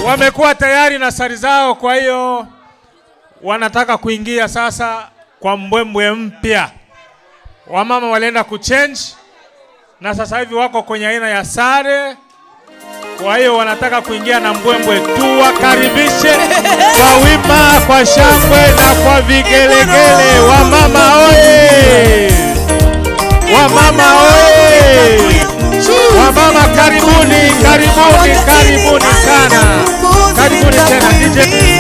wamekuwa tayari na sari zao, kwa hiyo wanataka kuingia sasa kwa mbwembwe mpya. Wamama walienda kuchange na sasa hivi wako kwenye aina ya sare, kwa hiyo wanataka kuingia na mbwembwe tu. Wakaribishe kwa wima, kwa shangwe na kwa vigelegele. Wamama oye! Wamama oye! Wamama karibuni, karibuni, karibuni sana, karibuni tena DJ.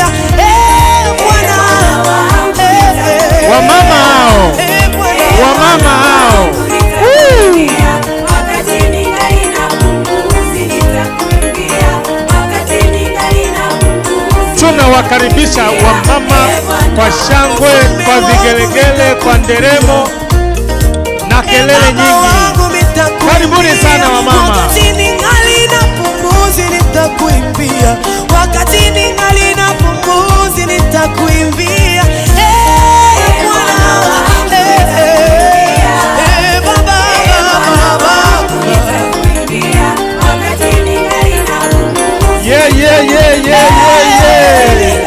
Wamama hao, wamama hao, tunawakaribisha wamama kwa shangwe, kwa vigelegele, kwa nderemo na kelele nyingi. Karibuni sana wamama. Wakati ningali na pumzi nitakuimbia, wakati ningali na pumzi nitakuimbia. Eh, Bwana, eh, eh, eh, Baba, Baba, Yeah, yeah, yeah, yeah, yeah, yeah.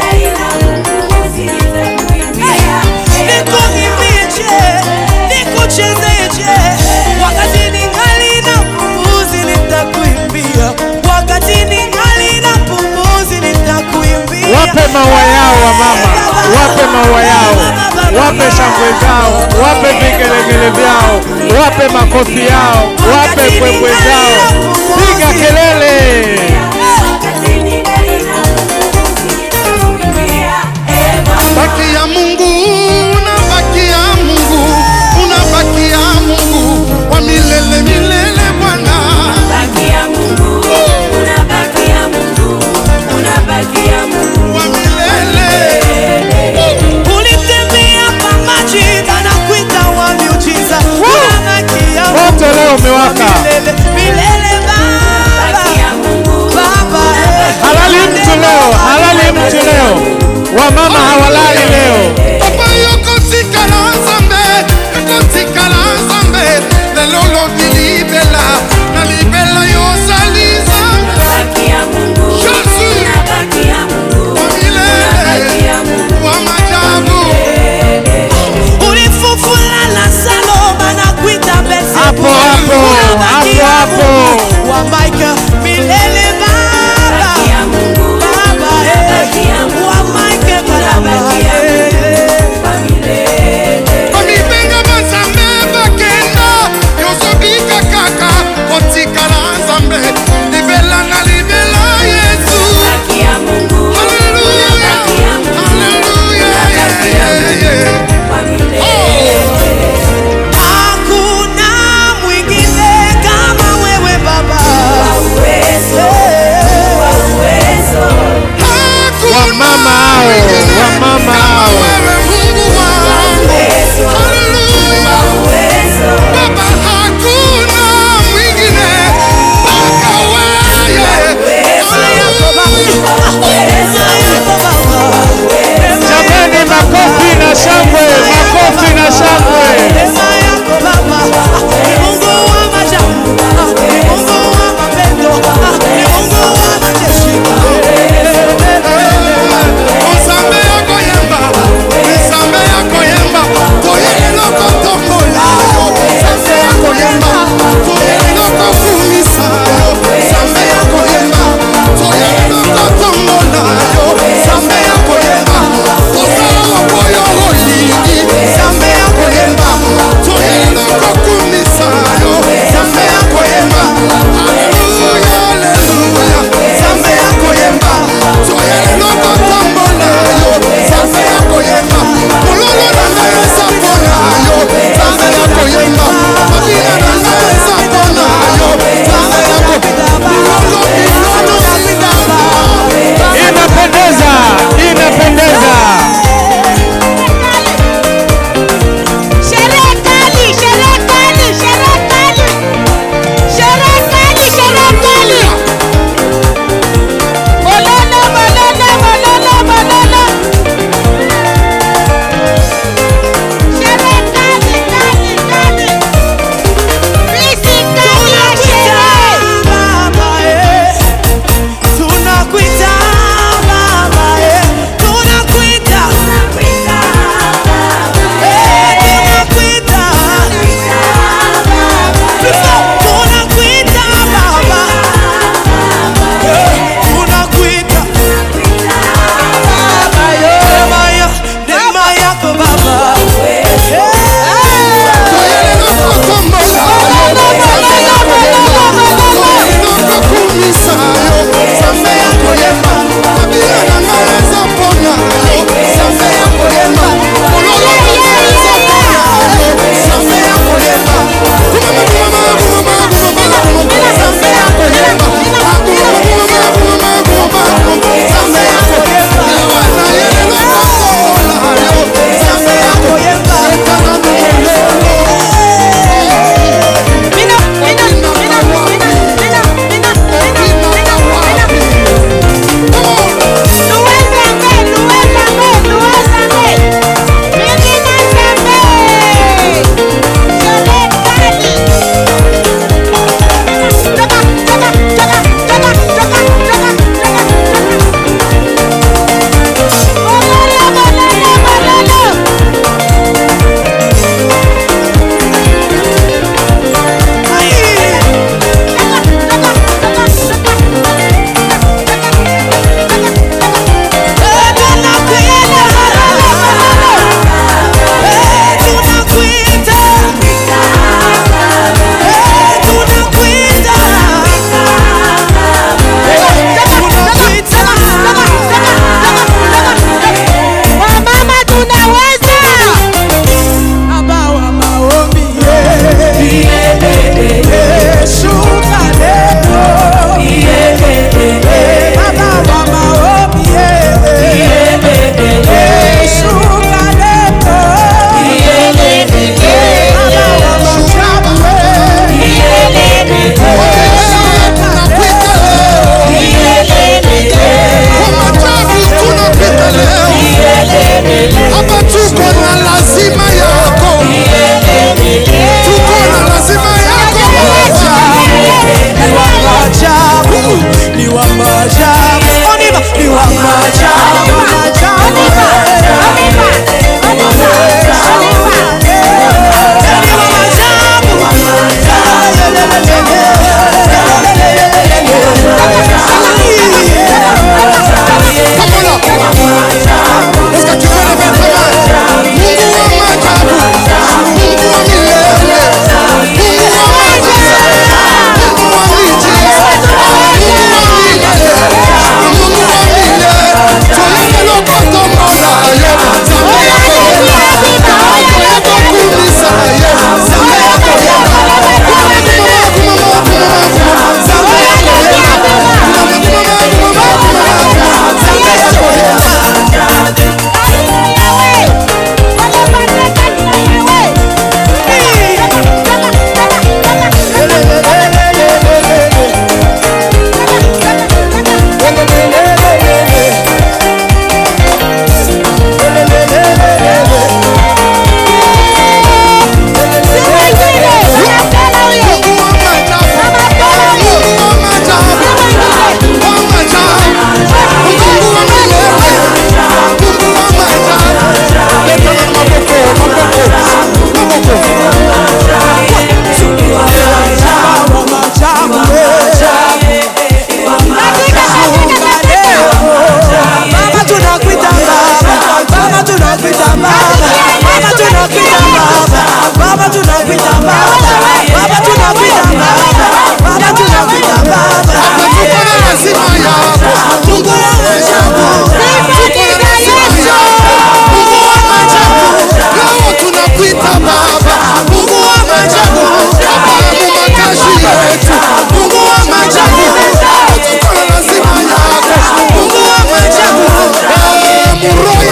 nikuimbije, nikuchezeje, wakati ningali na pumzi nitakuimbia, wakati ningali na pumzi nitakuimbia. Wape maua yao wamama, wape maua yao, wape shangwe zao, wape vigelegele vyao, wape makofi yao, wape mbwembwe zao. Piga kelele! Baki ya Mungu, unabaki ya Mungu, unabaki ya Mungu wa milele milele Bwana. Wa milele. Ulitembea kwa maji na nakuita wa miujiza. Unabaki ya Moto leo umewaka. milele, milele Baba. Baba.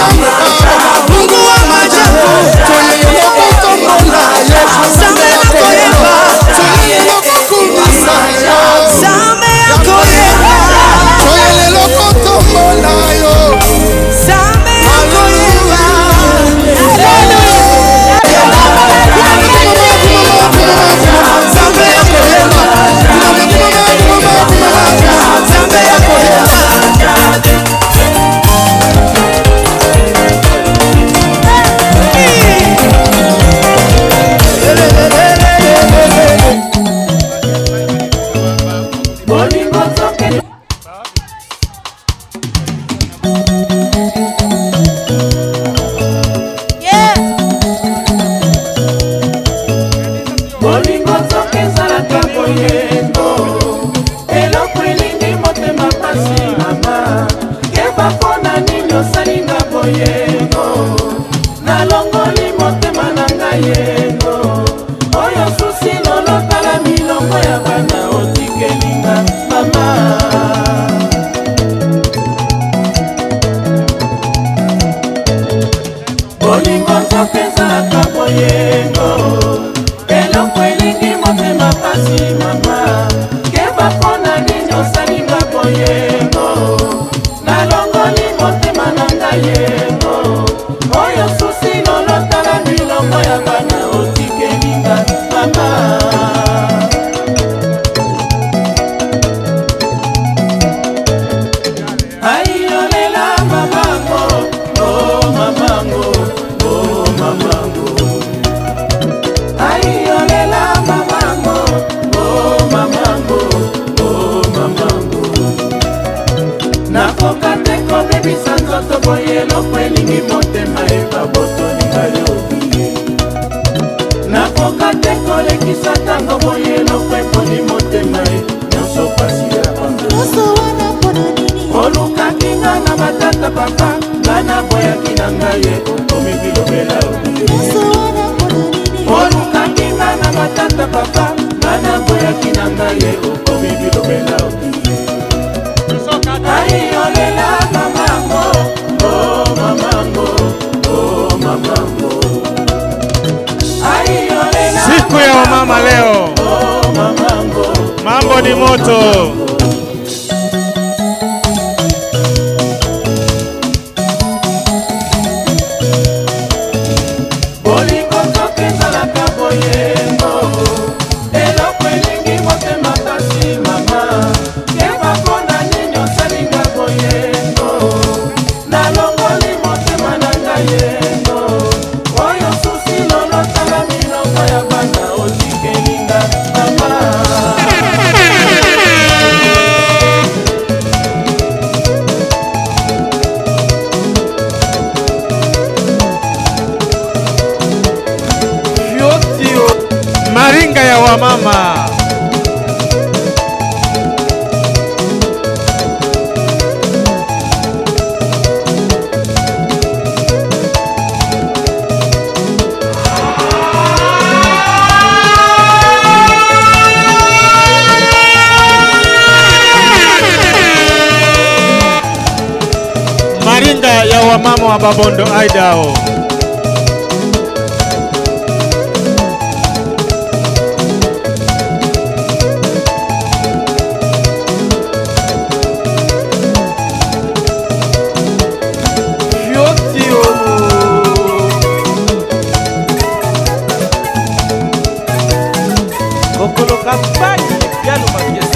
Mungu wa maajabu Nzambe nakoyeba Nzambe yakoyeba Nzambe yakoyeba Nzambe yakoyeba Nzambe yakoyeba bolingo nzoka ezalaka boyengo eloko elingi motema pasi mama keba mpona nini osalinga boyengo nalongoli motema na ngai yengo oyo susi lolotala milongo ya bana otikelinga mama bolingo nzoka ezalaka boyengo eloko elingi motema pasi mama keba mpona nini osalinga boyengo nalongoli motema na ngai yengo oyo susi lolotala milongo ya bana otikelinga mama aiolela mamango o mamango o mamango aiolela mamango o mamango o mamango nakoka te kobebisa nzoto boye eloko elingi motema ebabotolinga yobiye nakoka te kolekisa ntango boye eloko eponi motema e nyonso pasi ya bando olukaki nga na batata papa nga naboyaki na ngai ye okomi bilobela olukaki nga na batata papa nga naboyaki na ngai ye okomi bilobela aiolela mamango o mamango o mamango aiolela Siku ya wamama leo, o mamango mambo ni moto. bolingo nzoka ezalaka boyengo eloko elingi motema pasi mama keba mpona nini osalinga boyengo nalongoli motema na ngai yengo oyo susi lolotala milongo ya bana otikelinga mama Maringa ya wamama. Maringa ya wamama wa Babondo Idaho. kokoloka pai epialo mabiesi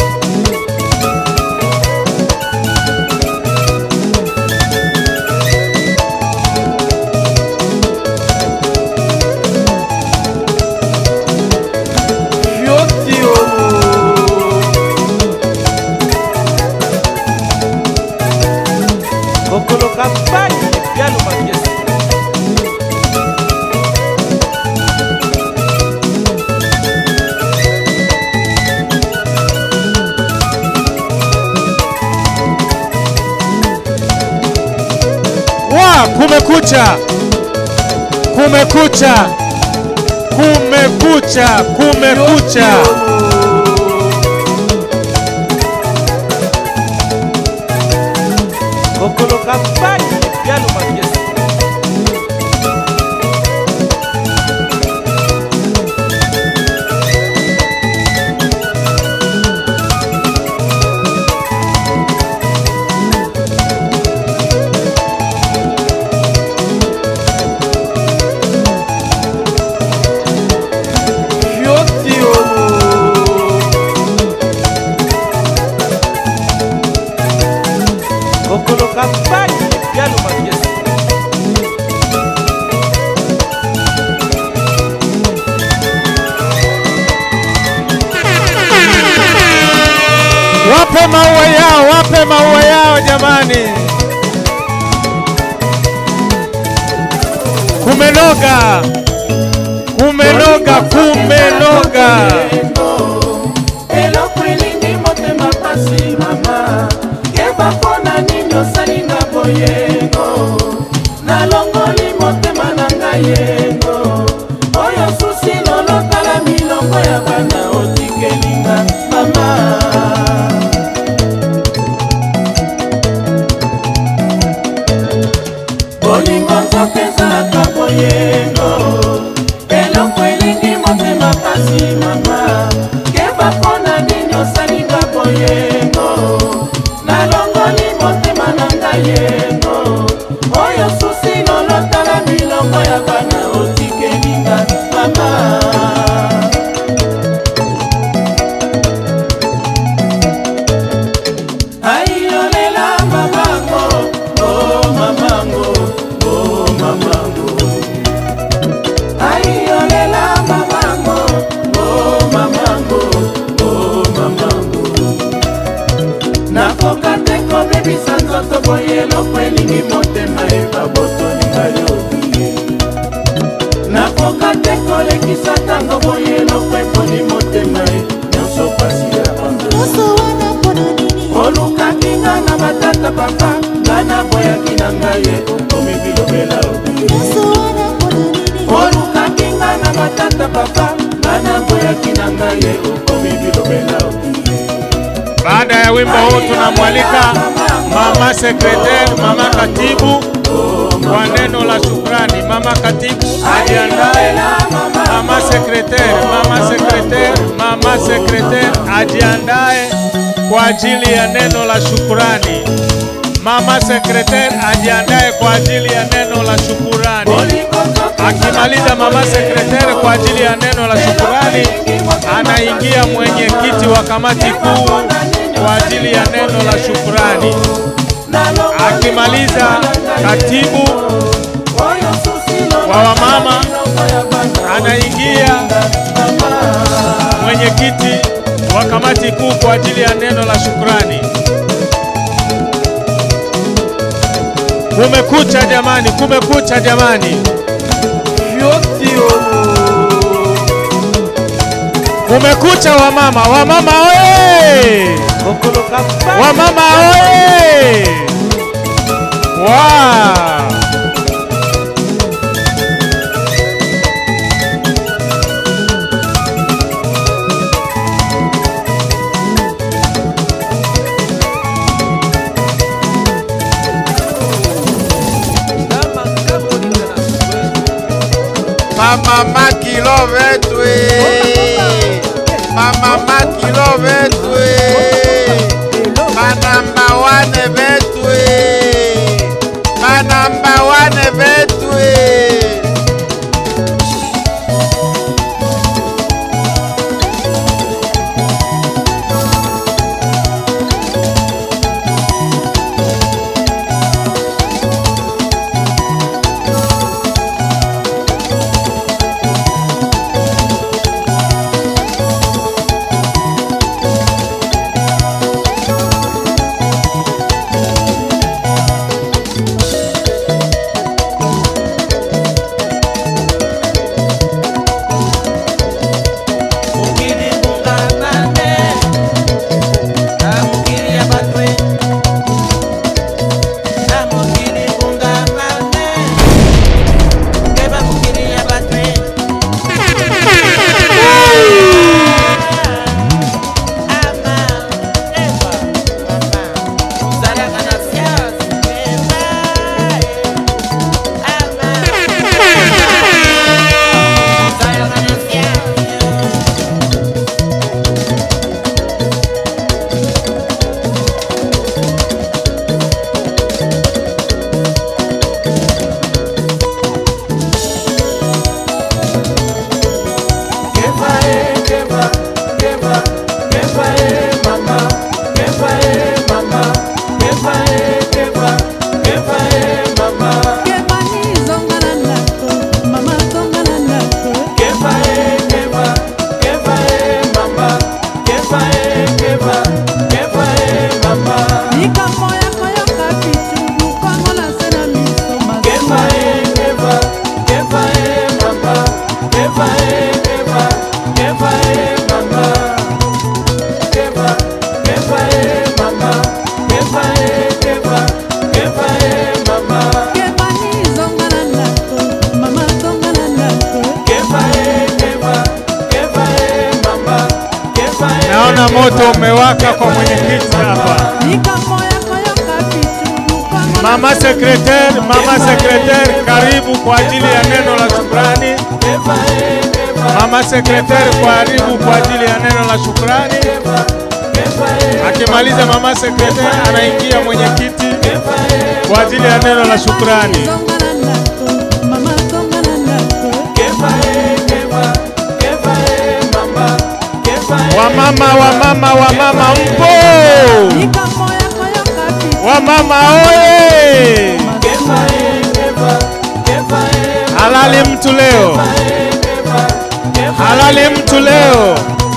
fiotio kokoloka pai epialo mabiesi Wa, kumekucha, kumekucha, kumekucha, kumekucha. kokoloka pai epialo mabiesi wapewe maua yao jamani. Kumenoga, kumenoga, kumenoga. eloko elingi motema pasi mama yeba mpona nini osalinga boyengo nalongoli motema na ngai yengo oyo susi lolotala milongo ya bana otikelinga mama bolingo nzoka ezalaka boyengo eloko elingi motema pasi mama keba mpona nini osalinga boyengo nalongoli motema na ngai yengo oyo susi lolotala milongo ya bana otikelinga mama ayolela mamango o mamango o mamango ayolela mamango o mamango o mamango nakoka te kobebisa nzoto boye eloko elingi motema ebabotolinga yobiye nakoka te kolekisa ntango boye eloko eponi motema e nyonso pasi ya bando olukaki nga na batata papa nga naboyaki na ngai ye okomi bilobela olukaki nga na batata papa nga naboyaki na ngai ye okomi bilobela Baada ya wimbo huu tunamwalika mama sekretari, mama katibu kwa neno la shukrani. Mama katibu ajiandae, mama sekretari, mama sekretari, mama sekretari ajiandae kwa ajili ya neno la shukurani. Mama sekretari ajiandae kwa ajili ya neno la shukurani. Akimaliza mama sekretari kwa ajili ya neno la shukurani, anaingia mwenyekiti wa kamati kuu kwa ajili ya neno la shukurani. Akimaliza katibu wa wamama, anaingia mwenyekiti wa kamati kuu kwa ajili ya neno la shukurani. Kumekucha jamani, kumekucha jamani. Kumekucha wamama, wamama oye! Wamama oye! Wow! Mama makilo vetwe Mama makilo vetwe Manamba wane vetwe Manamba wane vetwe moto umewaka kwa mwenyekiti hapa. Mama sekretari, mama sekretari, karibu kwa ajili ya neno la shukrani. Mama sekretari, karibu kwa ajili ya neno la shukrani. Akimaliza mama sekretari, anaingia mwenyekiti kwa ajili ya neno la shukrani. Wamama, wamama, wamama mpo? Wamama oye! Halali mtu leo, halali mtu leo.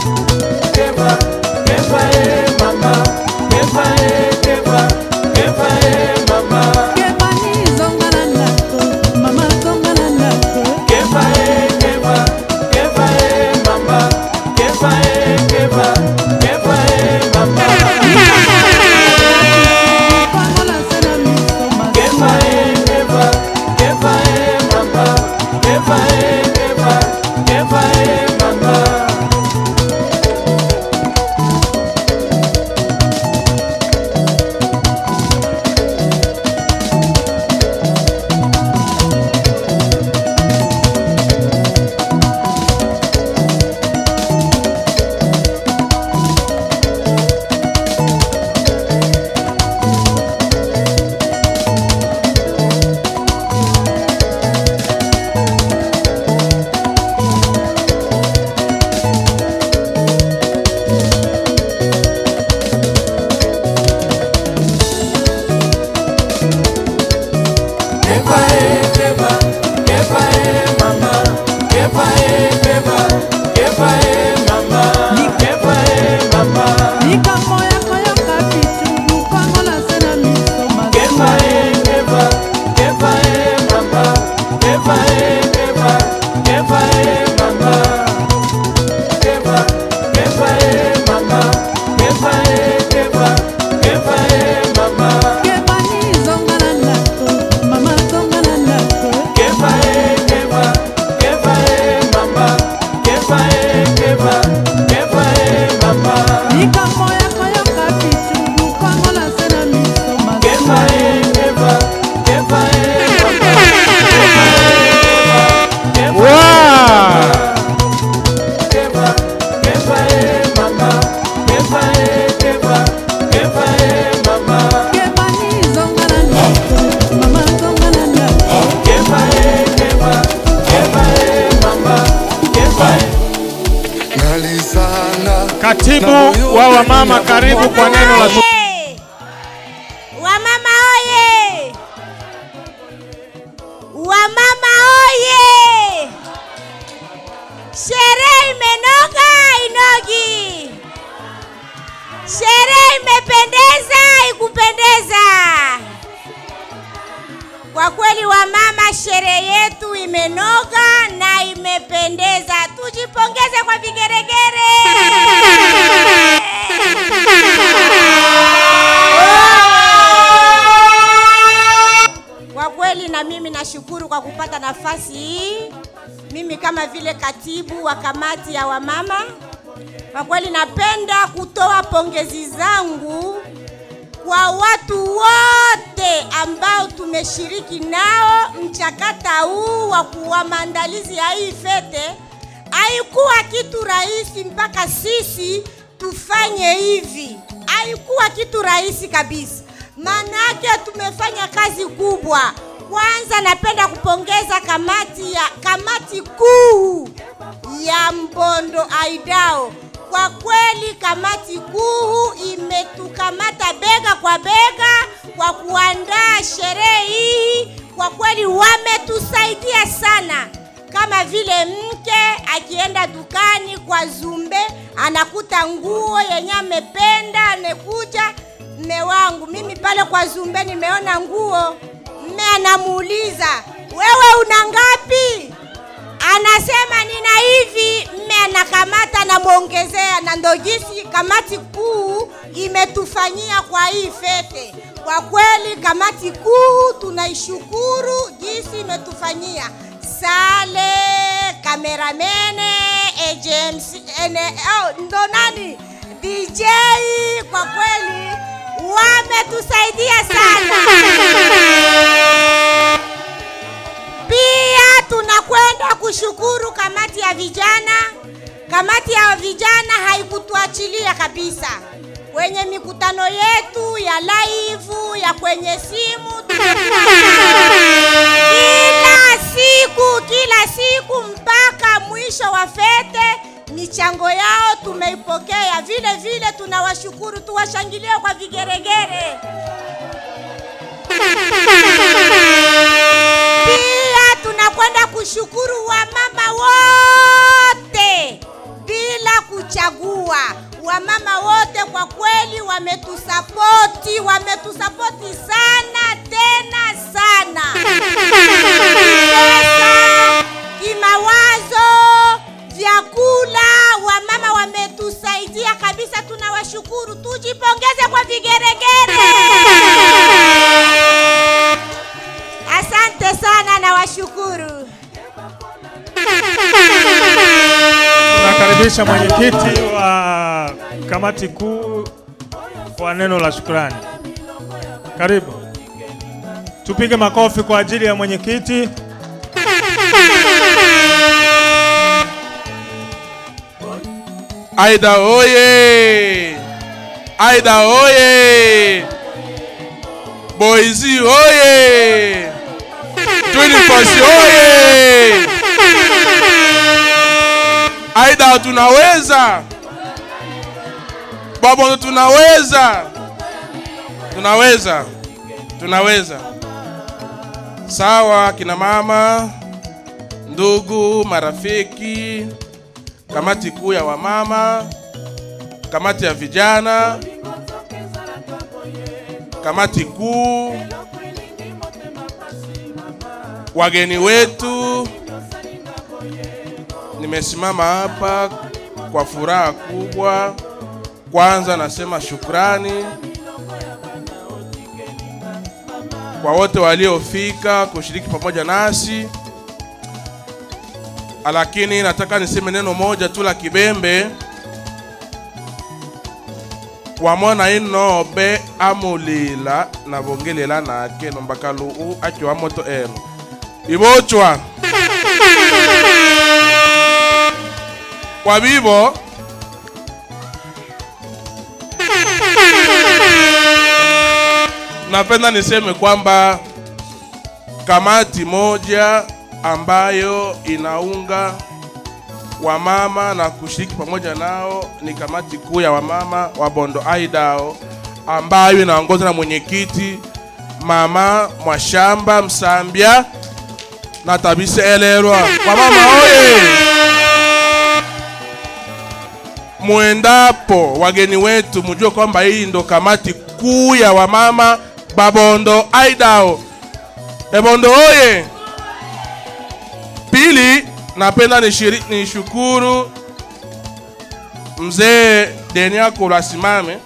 Wow! Katibu wa wamama, karibu kwa neno la Oye! Wamama oye! Wamama oye! Sherehe imenoga inogi. Sherehe imependeza ikupendeza. Kwa kweli wamama, sherehe yetu imenoga na imependeza. Tujipongeze kwa vigeregere. Kwa kweli na mimi nashukuru kwa kupata nafasi hii, mimi kama vile katibu wa kamati ya wamama. Kwa kweli napenda kutoa pongezi zangu kwa watu wote ambao tumeshiriki nao mchakata huu wa kuwa maandalizi ya hii fete. Haikuwa kitu rahisi mpaka sisi tufanye hivi, haikuwa kitu rahisi kabisa, maanake tumefanya kazi kubwa. Kwanza napenda kupongeza kamati ya kamati kuu ya Mbondo Aidao. Kwa kweli kamati kuu imetukamata bega kwa bega kwa kuandaa sherehe hii. Kwa kweli wametusaidia sana, kama vile mke akienda dukani kwa Zumbe anakuta nguo yenye amependa, amekuja mme wangu, mimi pale kwa Zumbe nimeona nguo, mme anamuuliza wewe una ngapi? anasema nina hivi, mme anakamata anamwongezea, na ndo jinsi kamati kuu imetufanyia kwa hii fete. Kwa kweli kamati kuu tunaishukuru jinsi imetufanyia. Sale kameramene agency ene, oh, ndo nani DJ kwa kweli wametusaidia sana. Pia tunakwenda kushukuru kamati ya vijana. Kamati ya vijana haikutuachilia kabisa kwenye mikutano yetu ya live ya kwenye simu. tumekuwa kila siku kila siku mpaka mwisho wa fete michango yao tumeipokea. Vile vile tunawashukuru, tuwashangilie kwa vigeregere. Pia tunakwenda kushukuru wamama wote bila kuchagua. Wamama wote kwa kweli wametusapoti, wametusapoti sana tena sana, pesa, kimawazo, vyakula. Wamama wametusaidia kabisa, tunawashukuru. Tujipongeze kwa vigeregere. Asante sana, nawashukuru. Nakaribisha mwenyekiti wa kamati kuu kwa neno la shukrani. Karibu. Tupige makofi kwa ajili ya mwenyekiti. Aida oye! Aida oye! Boizi oye! Twinifosi oye! Aida tunaweza! Babondo tunaweza! Tunaweza! Tunaweza! Sawa kina mama, ndugu, marafiki, kamati kuu ya wamama, kamati ya vijana, kamati kuu, wageni wetu, nimesimama hapa kwa furaha kubwa. Kwanza nasema shukrani kwa wote waliofika kushiriki pamoja nasi lakini nataka niseme neno moja tu la kibembe wamona inobe amulila na bongelela nake nombaka luu akiwa moto eno ibochwa kwa bibo napenda niseme kwamba kamati moja ambayo inaunga wamama na kushiriki pamoja nao ni kamati kuu ya wamama wa Bondo Aidao ambayo inaongozwa na mwenyekiti mama Mwashamba Msambya na Tabise Elerwa. Wamama oye! Mwendapo wageni wetu, mjue kwamba hii ndo kamati kuu ya wamama Babondo Aidao. Ebondo oye! Pili, napenda nishiri- nishukuru mzee Denia Kulasimame,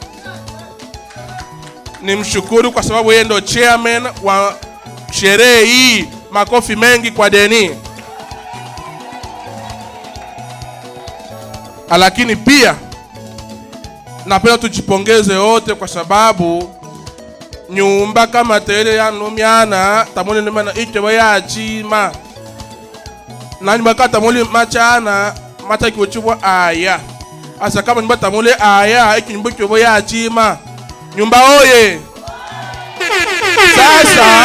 nimshukuru kwa sababu yeye ndo chairman wa sherehe hii. Makofi mengi kwa Deni. Lakini pia napenda tujipongeze wote kwa sababu nyumba kama tele yanumyana tamone numana icho yachima nani bakata muli machana mata kiwechubwa aya asa kama nyumba tamule aya iki nyumba kyobo ya chima nyumba oye sasa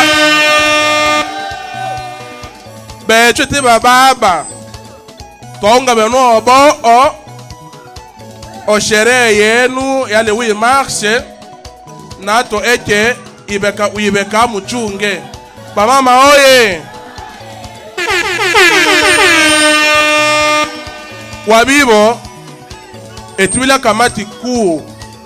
becho te bababa tonga beno obo o o sherehe yenu yale wi marshe nato eke ibeka ibeka muchunge bamama oye wabibo etibila kamati kuu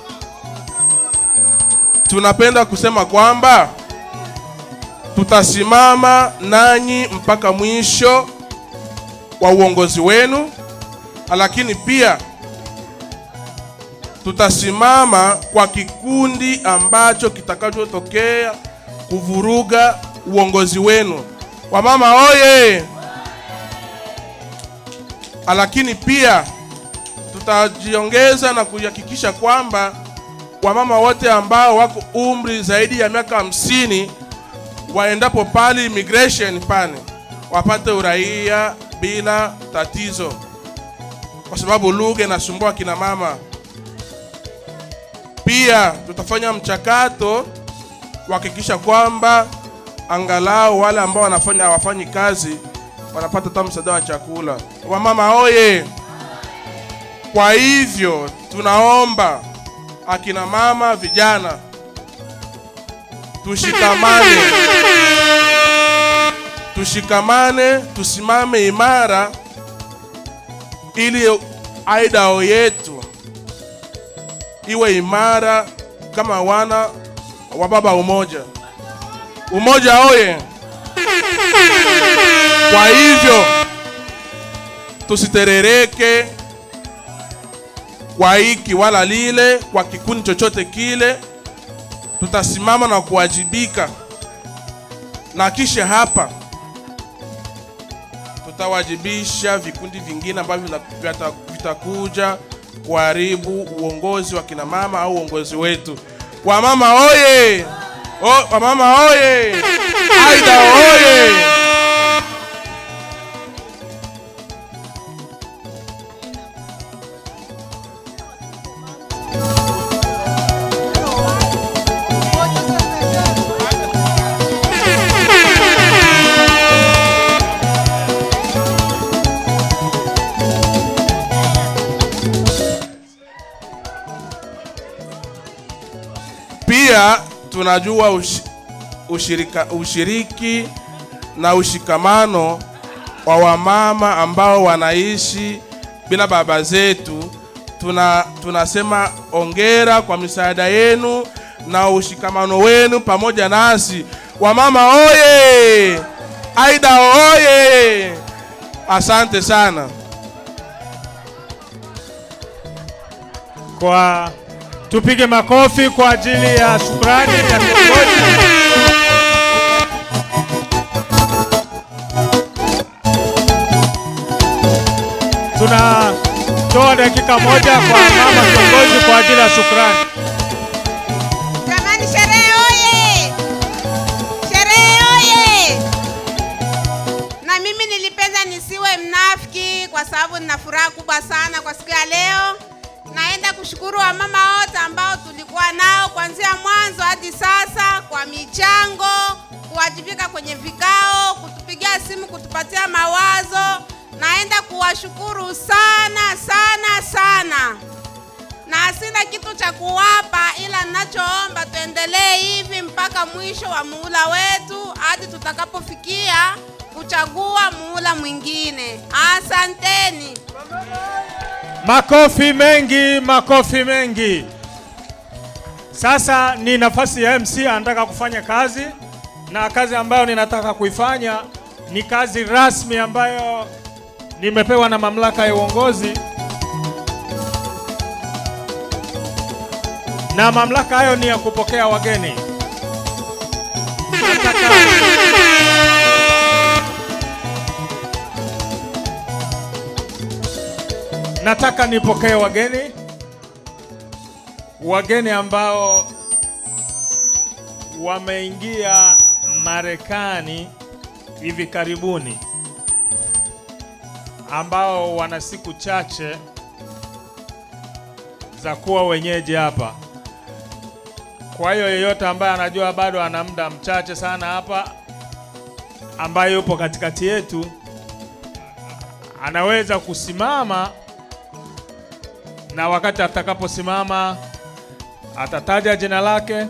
tunapenda kusema kwamba tutasimama nanyi mpaka mwisho wa uongozi wenu, lakini pia tutasimama kwa kikundi ambacho kitakachotokea kuvuruga uongozi wenu. Wamama oye! lakini pia tutajiongeza na kuhakikisha kwamba wamama wote ambao wako umri zaidi ya miaka hamsini waendapo pale immigration pale wapate uraia bila tatizo, kwa sababu lugha inasumbua kina mama. Pia tutafanya mchakato kuhakikisha kwamba angalau wale ambao wanafanya hawafanyi kazi wanapata hata msaada wa chakula. Wamama oye! Kwa hivyo tunaomba akina mama, vijana, tushikamane, tushikamane, tusimame imara ili aidao yetu iwe imara kama wana wa baba umoja. Umoja oye! Kwa hivyo tusiterereke kwa hiki wala lile, kwa kikundi chochote kile, tutasimama na kuwajibika, na kisha hapa tutawajibisha vikundi vingine ambavyo vina- vita- vitakuja kuharibu uongozi wa kina mama au uongozi wetu. Wamama oye! O, wamama oye! Aida oye! Pia tunajua ushi, ushirika, ushiriki na ushikamano wa wamama ambao wanaishi bila baba zetu. Tuna, tunasema ongera kwa misaada yenu na ushikamano wenu pamoja nasi. Wamama oye! Aida oye! Asante sana. Kwa tupige makofi kwa ajili ya shukrani ya viongozi. Tunatoa dakika moja kwa mama kiongozi kwa ajili ya shukrani. Jamani, sherehe oye! Sherehe oye! Na mimi nilipenda nisiwe mnafiki kwa sababu nina furaha kubwa sana kwa siku ya leo. Naenda kushukuru wamama wote ambao tulikuwa nao kuanzia mwanzo hadi sasa kwa michango, kuwajibika kwenye vikao, kutupigia simu, kutupatia mawazo. Naenda kuwashukuru sana sana sana na sina kitu cha kuwapa, ila ninachoomba tuendelee hivi mpaka mwisho wa muhula wetu hadi tutakapofikia kuchagua muhula mwingine. Asanteni. Makofi mengi, makofi mengi. Sasa ni nafasi ya MC anataka kufanya kazi, na kazi ambayo ninataka kuifanya ni kazi rasmi ambayo nimepewa na mamlaka ya uongozi, na mamlaka hayo ni ya kupokea wageni. Nataka nataka nipokee wageni, wageni ambao wameingia Marekani hivi karibuni, ambao wana siku chache za kuwa wenyeji hapa. Kwa hiyo yeyote ambaye anajua bado ana muda mchache sana hapa, ambaye yupo katikati yetu, anaweza kusimama na wakati atakaposimama atataja jina lake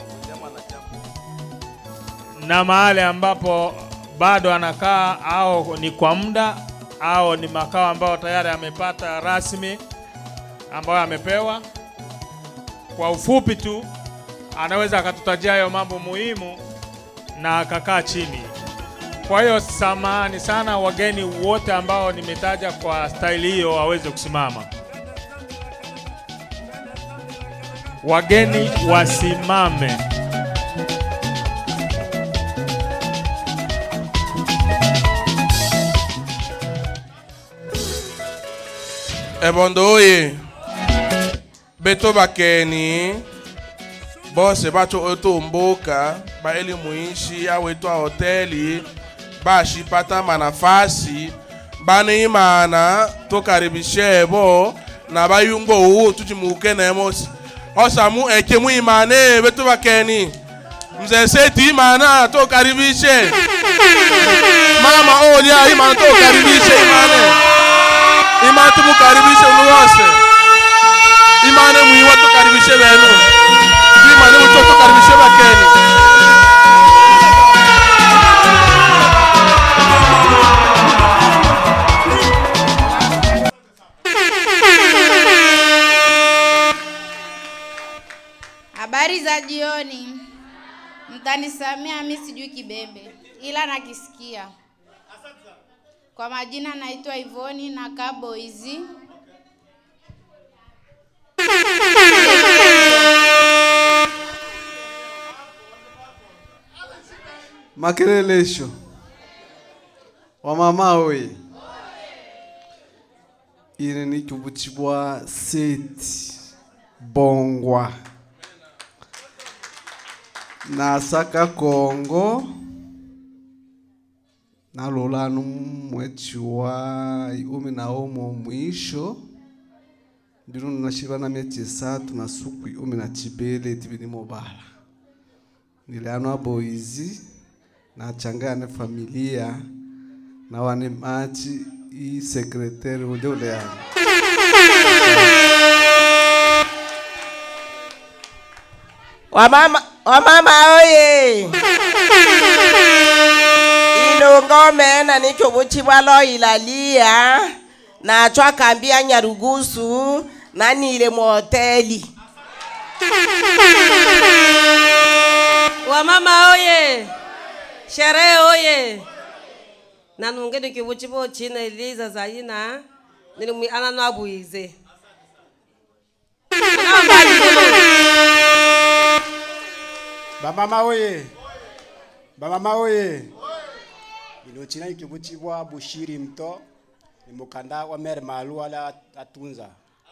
na mahali ambapo bado anakaa au ni kwa muda au ni makao ambayo tayari amepata rasmi ambayo amepewa. Kwa ufupi tu, anaweza akatutajia hayo mambo muhimu na akakaa chini. Kwa hiyo samahani sana wageni wote ambao nimetaja kwa staili hiyo waweze kusimama. Wageni wasimame. ebondo oye beto bakeni bose bato otomboka baeli muishi awetu a hoteli bashipata manafasi bani imana tokaribishe bo na bayungo uwu tuchimuke nemosi osamu eke mu imane beto bakeni mzee seti imana tokaribishe mama olia imana tokaribishe imane imana tumukaribishe unuwose imane mwiwa tukaribishe benu imane mucho tukaribishe bakeni Habari za jioni. Mtanisamea mi sijui kibembe, ila nakisikia. Kwa majina naitwa Ivoni na Kaboizi. makelelesho wamama oye ine ni chubutshibwa seti bongwa nasaka kongo nalolanu mweci wa umi na umo mwisho ndino nashiva na mieci esatu na suku umi na chibele tivini mobala niliano aboizi nachangaya ne familia na wane machi i sekretari ule ule yani Wamama, wamama oye! Ilongome na nichobuchi bwalo ilalia na chwa kambi ya Nyarugusu na nile moteli. wamama oye sherehe oye nanungeni kivuchi vochina eliza zayina nilimwi anano abuize bamama oye bamama oye inochina ikivuchibwa bushiri mto ni mukanda wa mere malu ala atunza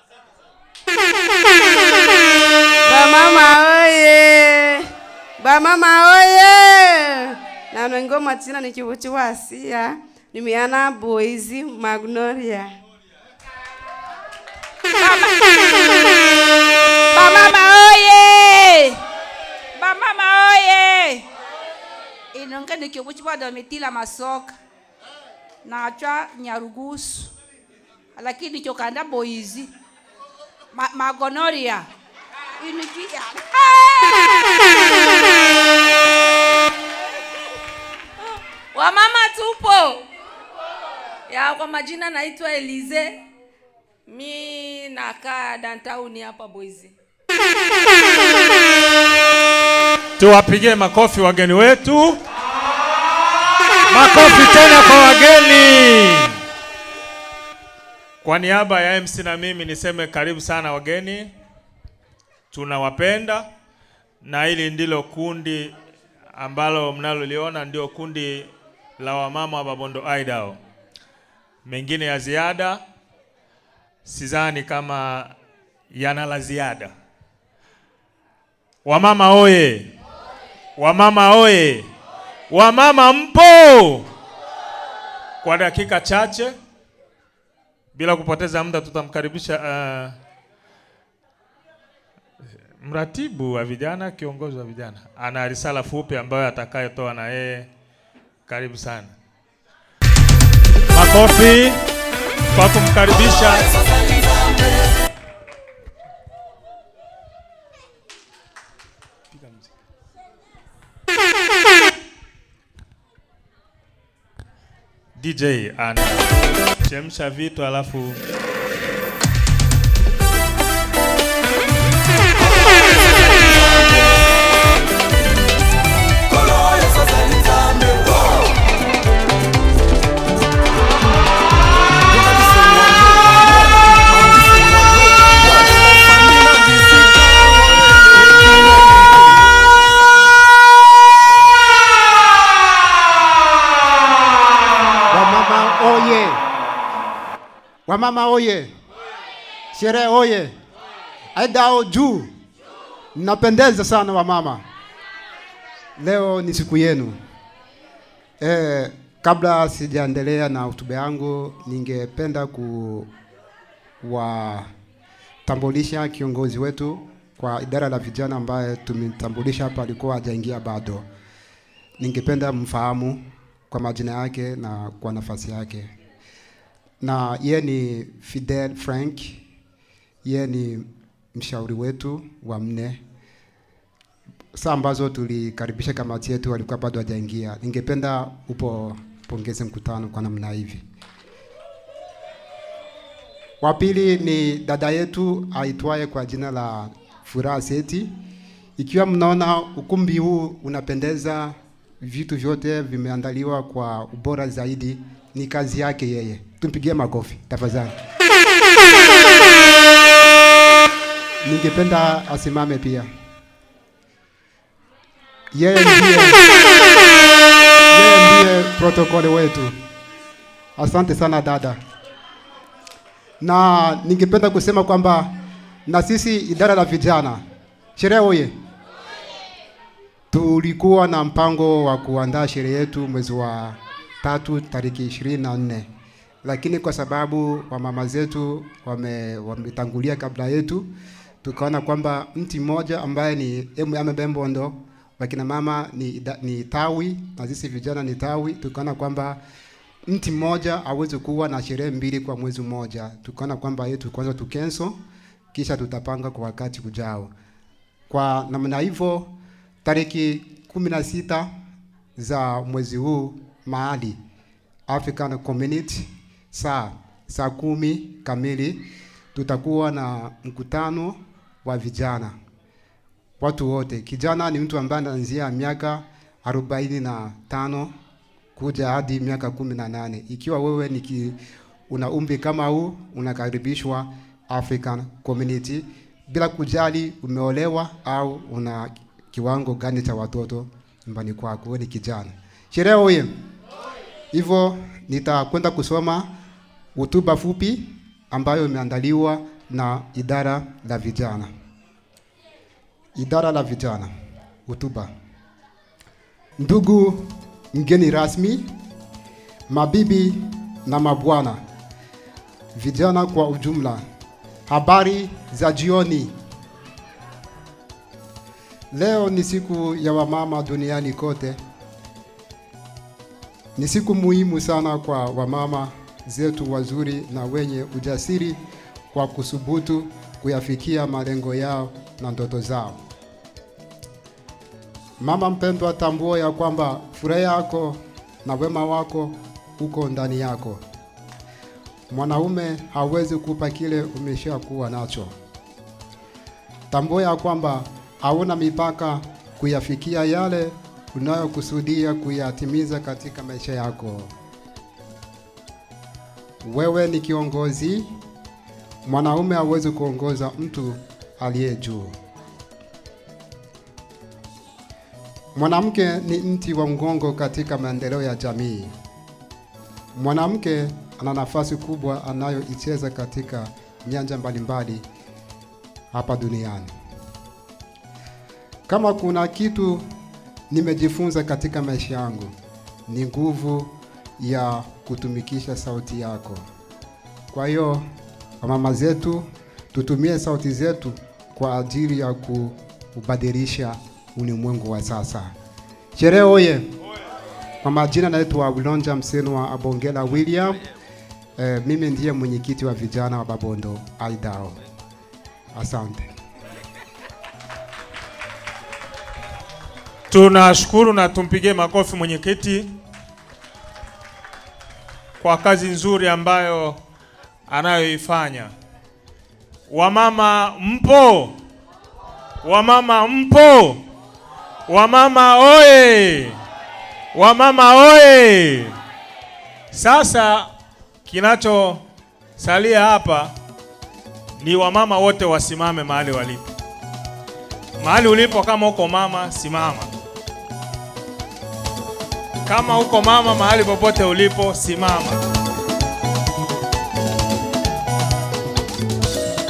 bamama oye bamama oye nanwengo matina nikivuchi wasia nimiana boizi magnolia bamama oye bamama oye inonge nikiobuchi bwa domitila masoka nachwa nyarugusu lakini chokanda boizi Ma, magonoria inikia wamama tupo ya kwa majina naitwa elize mi nakaa dantauni hapa boizi Tuwapigie makofi wageni wetu. Makofi tena kwa wageni. Kwa niaba ya MC na mimi niseme karibu sana wageni, tunawapenda na hili ndilo kundi ambalo mnaloliona ndio kundi la wamama wa Babondo Idol. Mengine ya ziada sidhani kama yana la ziada. Wamama oye! Wamama oye! Wamama mpo? Kwa dakika chache bila kupoteza muda tutamkaribisha uh, mratibu wa vijana, kiongozi wa vijana, ana risala fupi ambayo atakayotoa na yeye. Karibu sana. Makofi kwa kumkaribisha DJ ana chemsha vitu alafu wamama oye wamama oye Sherehe oye! Aidao juu! Mnapendeza sana wamama. Leo ni siku yenu. Eh, kabla sijaendelea na hotuba yangu, ningependa kuwatambulisha kiongozi wetu kwa idara la vijana ambaye tumemtambulisha hapa, alikuwa hajaingia bado. Ningependa mfahamu kwa majina yake na kwa nafasi yake, na ye ni Fidel Frank, ye ni mshauri wetu wa mne saa ambazo tulikaribisha kamati yetu walikuwa bado hajaingia. Ningependa upo pongeze mkutano kwa namna hivi. Wa pili ni dada yetu aitwaye kwa jina la Furaha Seti. Ikiwa mnaona ukumbi huu unapendeza, vitu vyote vimeandaliwa kwa ubora zaidi, ni kazi yake yeye. Tumpigie makofi tafadhali. Ningependa asimame pia. Yeye ndiye yeye ndiye protokoli wetu. Asante sana dada, na ningependa kusema kwamba na sisi idara la vijana sherehe oye, tulikuwa na mpango wa kuandaa sherehe yetu mwezi wa tatu tariki ishirini na nne lakini kwa sababu wamama zetu wame- wametangulia kabla yetu, tukaona kwamba mti mmoja ambaye ni MM Bembondo wakina mama ni, ida- ni tawi na sisi vijana ni tawi, tukaona kwamba mti mmoja hawezi kuwa na sherehe mbili kwa mwezi mmoja. Tukaona kwamba yetu kwanza tukenso, kisha tutapanga kwa wakati ujao. Kwa namna hivyo, tariki kumi na sita za mwezi huu mahali African Community saa saa kumi kamili tutakuwa na mkutano wa vijana watu wote. Kijana ni mtu ambaye anaanzia miaka arobaini na tano kuja hadi miaka kumi na nane. Ikiwa wewe ni ki, una umri kama huu, unakaribishwa African Community bila kujali umeolewa au una kiwango gani cha watoto nyumbani kwako, wewe ni kijana. Sherehe oye! Hivyo nitakwenda kusoma hotuba fupi ambayo imeandaliwa na idara la vijana. Idara la vijana, hotuba. Ndugu mgeni rasmi, mabibi na mabwana, vijana kwa ujumla, habari za jioni. Leo ni siku ya wamama duniani kote. Ni siku muhimu sana kwa wamama zetu wazuri na wenye ujasiri kwa kusubutu kuyafikia malengo yao na ndoto zao. Mama mpendwa, tambua ya kwamba furaha yako na wema wako uko ndani yako. Mwanaume hawezi kupa kile umeshakuwa nacho. Tambua ya kwamba hauna mipaka kuyafikia yale unayokusudia kuyatimiza katika maisha yako. Wewe ni kiongozi. Mwanaume hawezi kuongoza mtu aliye juu. Mwanamke ni mti wa mgongo katika maendeleo ya jamii. Mwanamke ana nafasi kubwa anayoicheza katika nyanja mbalimbali hapa duniani. Kama kuna kitu nimejifunza katika maisha yangu ni nguvu ya kutumikisha sauti yako. Kwa hiyo wamama zetu, tutumie sauti zetu kwa ajili ya kubadilisha ulimwengu wa sasa. Sherehe oye! Kwa majina naitwa Wilonja Msenwa Abongela William. Eh, mimi ndiye mwenyekiti wa vijana wa Babondo Aidao. Asante. Tunashukuru na tumpigie makofi mwenyekiti kwa kazi nzuri ambayo anayoifanya. Wamama mpo? Wamama mpo? Wamama oye! Wamama oye! Sasa kinachosalia hapa ni wamama wote wasimame mahali walipo. Mahali ulipo, kama uko mama, simama. Kama uko mama, mahali popote ulipo, simama.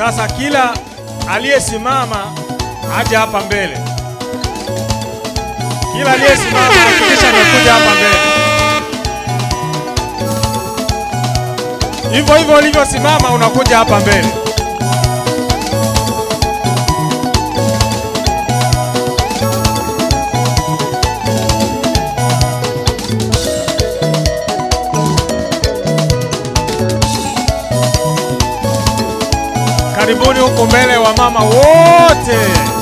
Sasa kila aliyesimama aje hapa mbele. Kila aliyesimama hakikisha amekuja hapa mbele. Hivyo hivyo ulivyosimama unakuja hapa mbele. Karibuni huko mbele wa mama wote.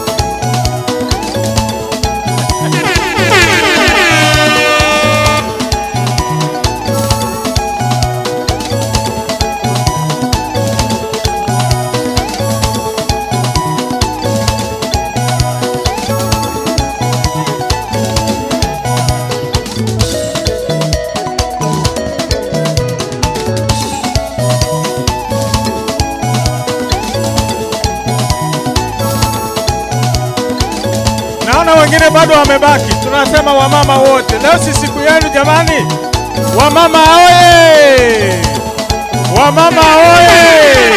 Naona wengine bado wamebaki. Tunasema wamama wote, leo si siku yenu jamani. Wamama oye! Wamama oye!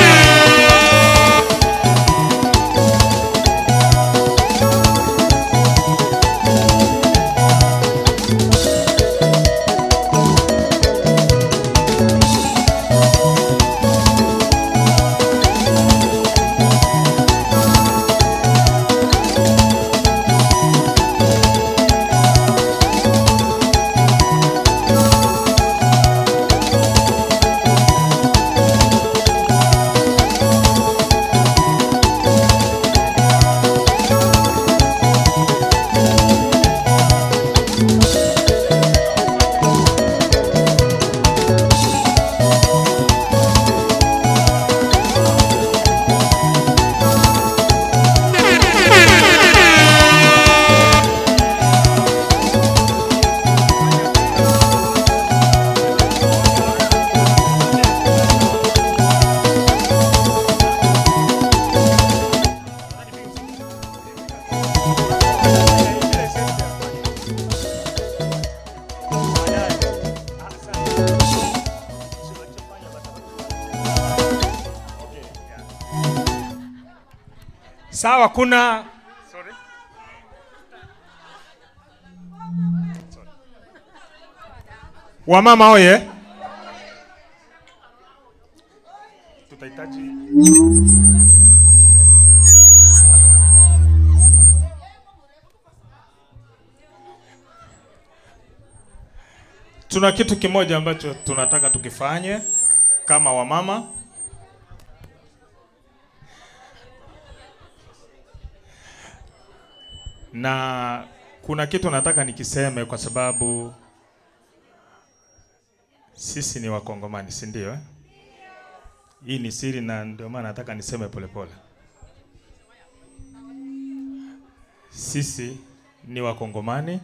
Sawa, kuna wamama oye, tutahitaji tuna kitu kimoja ambacho tunataka tukifanye kama wamama. na kuna kitu nataka nikiseme kwa sababu sisi ni Wakongomani, si ndio? eh? Hii ni siri na ndio maana nataka niseme polepole. Sisi ni Wakongomani,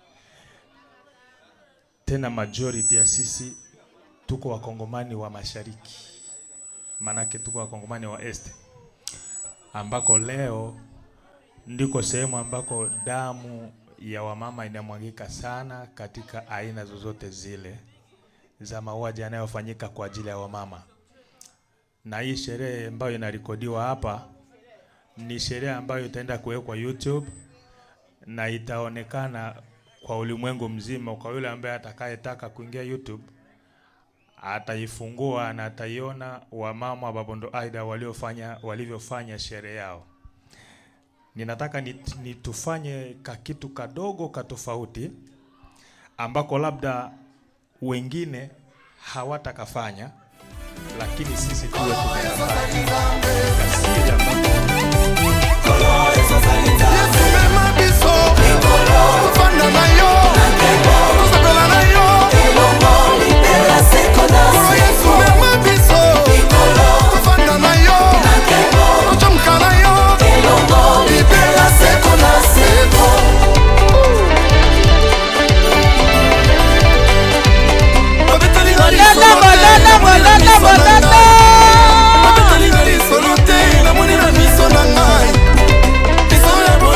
tena majority ya sisi tuko Wakongomani wa mashariki, manake tuko Wakongomani wa este, ambako leo ndiko sehemu ambako damu ya wamama inamwagika sana katika aina zozote zile za mauaji yanayofanyika kwa ajili ya wamama. Na hii sherehe ambayo inarekodiwa hapa ni sherehe ambayo itaenda kuwekwa YouTube na itaonekana kwa ulimwengu mzima. Kwa yule ambaye atakayetaka kuingia YouTube ataifungua na ataiona wamama wa Babondo Aida waliofanya walivyofanya sherehe yao ninataka nit- nitufanye kakitu kadogo katofauti ambako labda wengine hawatakafanya lakini sisi tuwe tumeyafanya. Kasiri ambako- Bololo, bololo, bololo, bololo. Nabetelinga lisolo te namoni na miso na ngai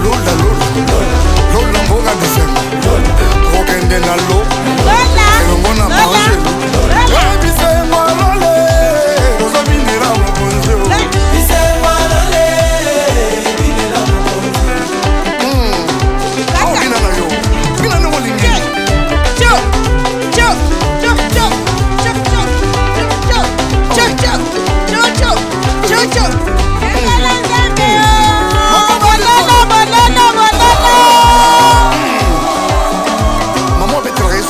lola lola lola mboka bisengo kokende na lo elongo na mange bisengo lole ozobinela mokonzi o obina na yo bina ndenge olingi mama obetelaka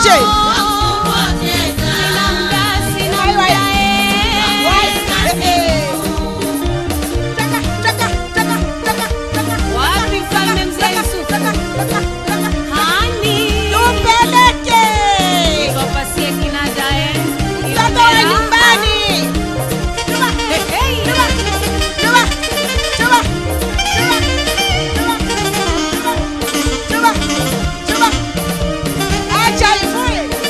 tupeleke Wapi mfalme mzee Yusufu? Hani. Tupeleke. Nikapasie kinanda eh. Mtoto wa nyumbani. Chuma. Chuma. Chuma. Chuma. Chuma. Chuma. Chuma. Acha ifue.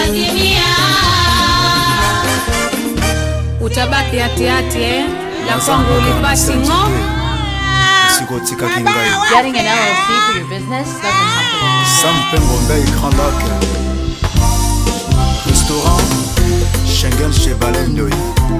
itatimia. utabaki hatihati eh? la kwangu ulipasi ng'o sikotikaki ngai Getting an LLC for your business doesn't happen. sam mpe ngombe grand lac restaurant schengen chevalet ndoi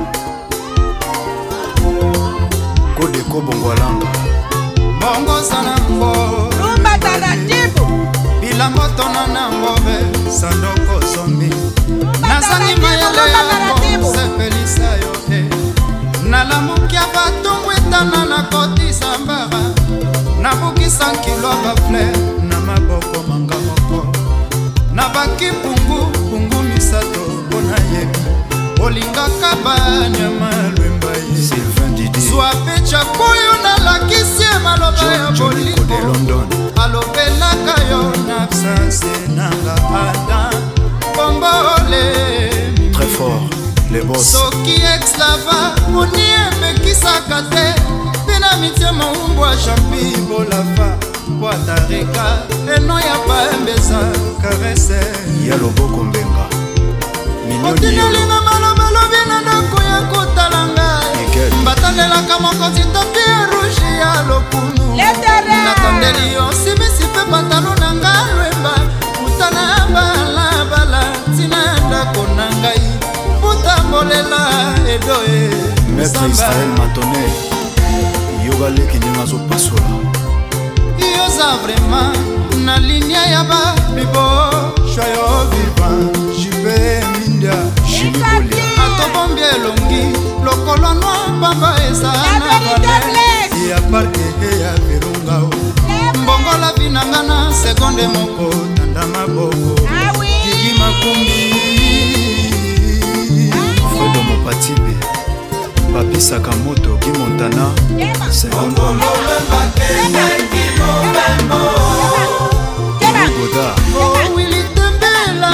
kodeko bongwalanga mongoza nango rumba taratibu bilango tona nango be sandoko zombi nazangi mayele yango sepelisa yo te nalamukia batongwetana na kotisa mbara nabukisa nkilo bafler na maboko manga moko na baki pungu pungu misato mpo nayebi olingaka banyama lwemba ye zwa pe cakoyo nalakisi ye maloba ya bolingo alobelaka yo na absence nanga ata bombole très fort les boss soki exlava moni emekisaka te mpe na mitie moumbwa jampi bolafa bwatareka eno ya baembeza karese ya loboko mbenga minioni otindelinga maloba lobi na ndako ya kotala ngai mbatandelaka mokonzi tapi ya rouge ya lokumu natandeli yo simisi mpe pantalo na nga lwemba kutana balabala ntina ya ndako na ngai putambolela edoe maître israel matone yogaleki ndenge azopasola yoza vraimen na linia ya babibo shwayo vivan jipe mindia atobombi elongi lokolo nwa pamba eza na vale ya parke ya virungao mbongola vinanga na sekonde moko tanda maboko gigi makumbi fredo mopatipe bapisaka moto gi montana secondo goda wili tembela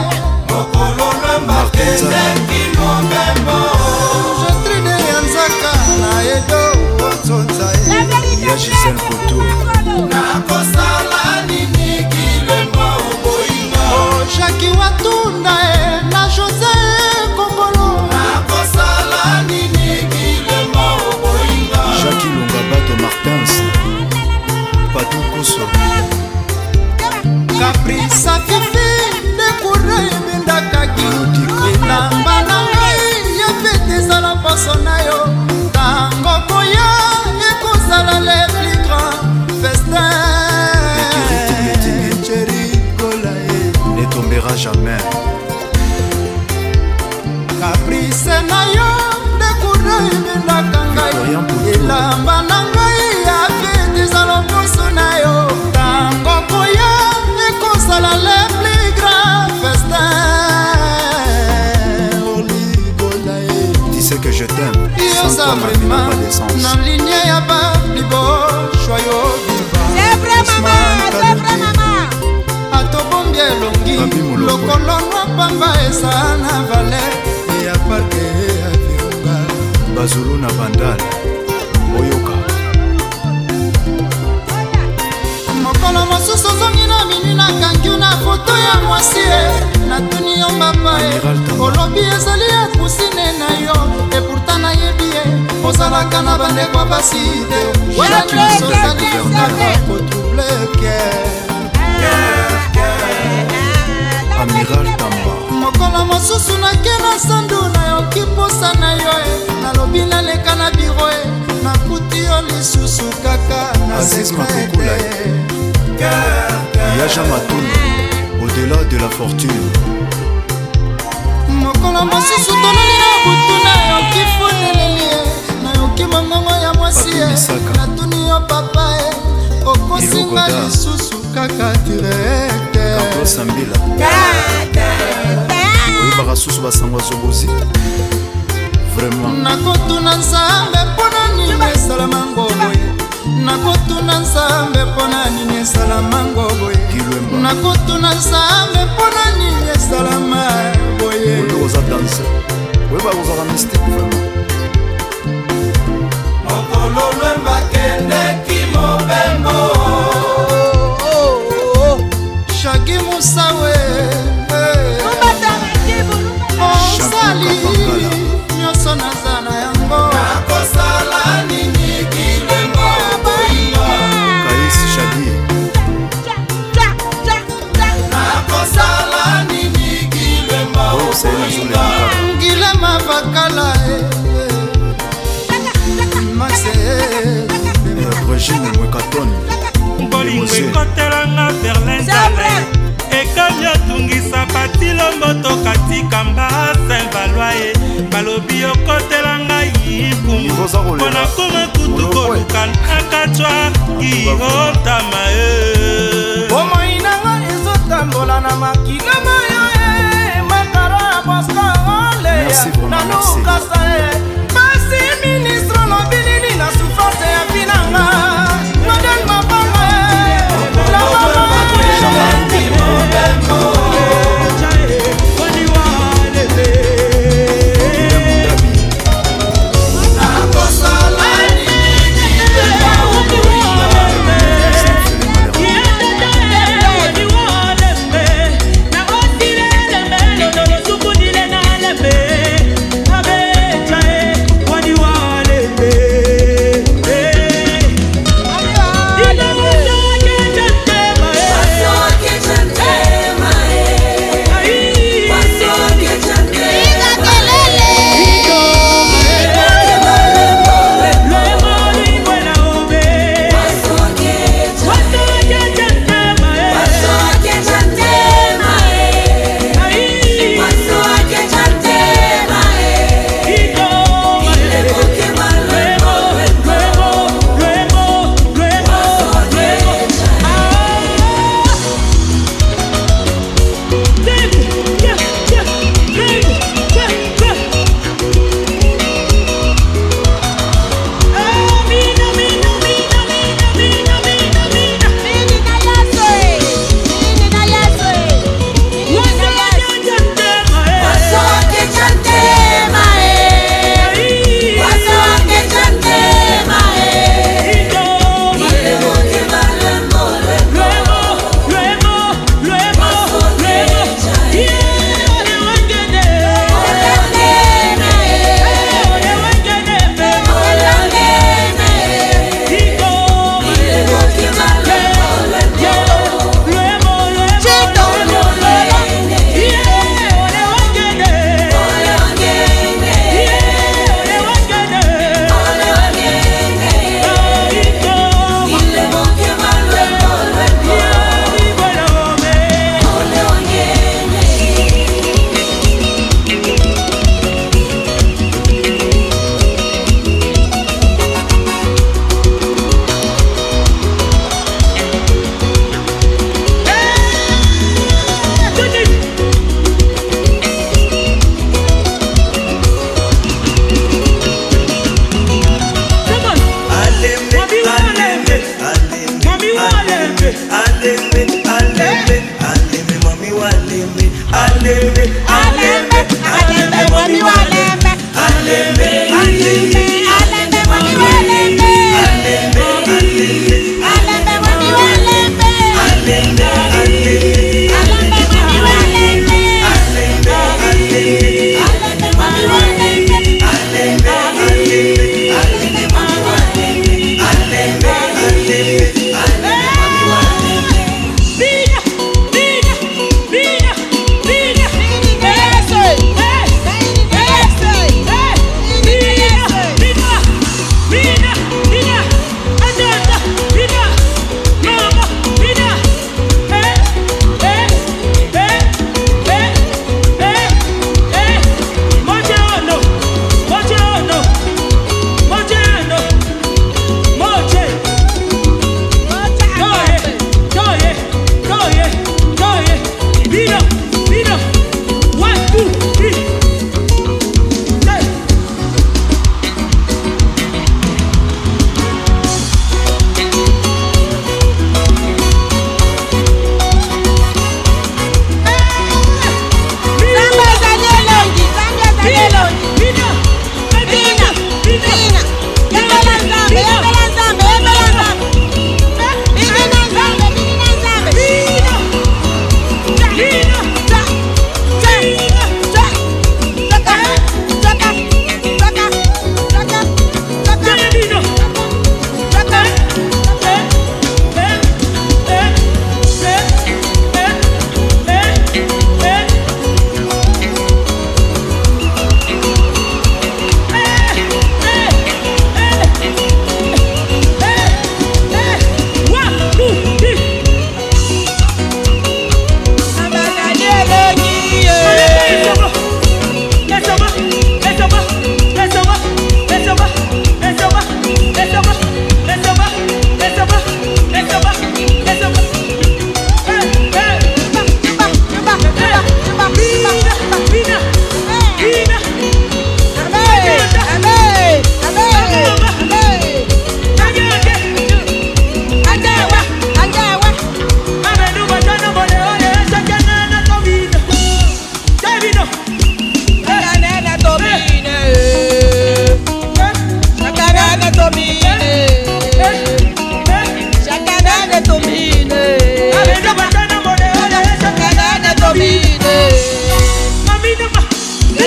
jetride ya nzaka na edo otsonza ya gisel poto nakosala nini kilema oboyinga jaki watunda e na jose kongolo nakosala nini kilema oboyinga jaki lunga bato martins patu kuso kaprisa fifi dekura ebendakaki elamba na ngai ya fete ezala poso na yo ntango koya ekozala le plus grand festin cherikola e ne tombera jamais kaprice na yo dekura ebendaka ngai elamba na ngai ya fete ezala poso na yo ntango koya ekozala le plus grand festin oligola e tu sais que je t'aime sans yoza toi ma vie n'a vraimen pas de sens na linie ya bablibo shwayo atobombi elongi lokolo nwa pamba eza na valer ya parke ya virunga bazulu na bandal boyoka mokolo mosusu ozongi na mini nakangi na foto ya mwasi e natuni yo mbapa e olobi ezali ya kusine na yo epourta nayebi ye ozalaka na bandeko basi te ozali kotrouble amiral tamba mokolo mosusu nake na sandu nayoki posa na yo e nalobi naleka na biro e nakuti yo lisusu kaka na aziz sekret makokula yaja matunu au-delà de la fortune mokolo mosusu tolali na butu nayoki funeleli e nayoki mongongo ya mwasi e natuni yo papa e okosinga Ilogoda. lisusu kaka direkte carlos ambila oyebaka susu basango azobozi vraiment nakotuna nzambe mpona nini esalamango boye nakotuna nzambe mpona nini esalamango boye nakotuna nzambe mpona nini esalama boye oyo oza danse oyebaka ozaka mystique vraiment mokolo lwembakendeki mobembo shagi musawe Milton bolingo ekotelanga berlin zale ekali otungisa batilomboto katika mba saint valoi ye balobi okotelanga yipumu mpona koma kutu koluka nakatwa kiotama ye bomoi nanga ezotambola na makilama yo e makaro ya boskoleya nanukasa e basi ministre lobilili na sufrance ya binanga madel mabanga e Hey!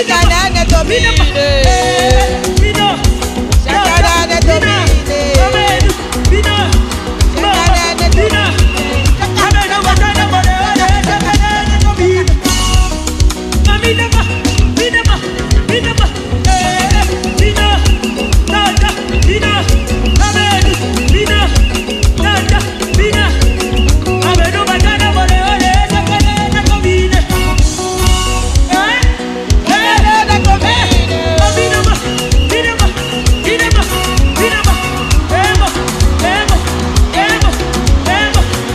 Shakanane domine. Shakanane domine. Shakanane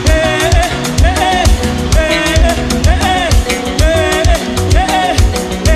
Eh,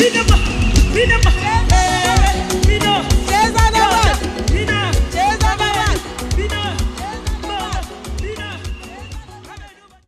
Vinapa, vinapa.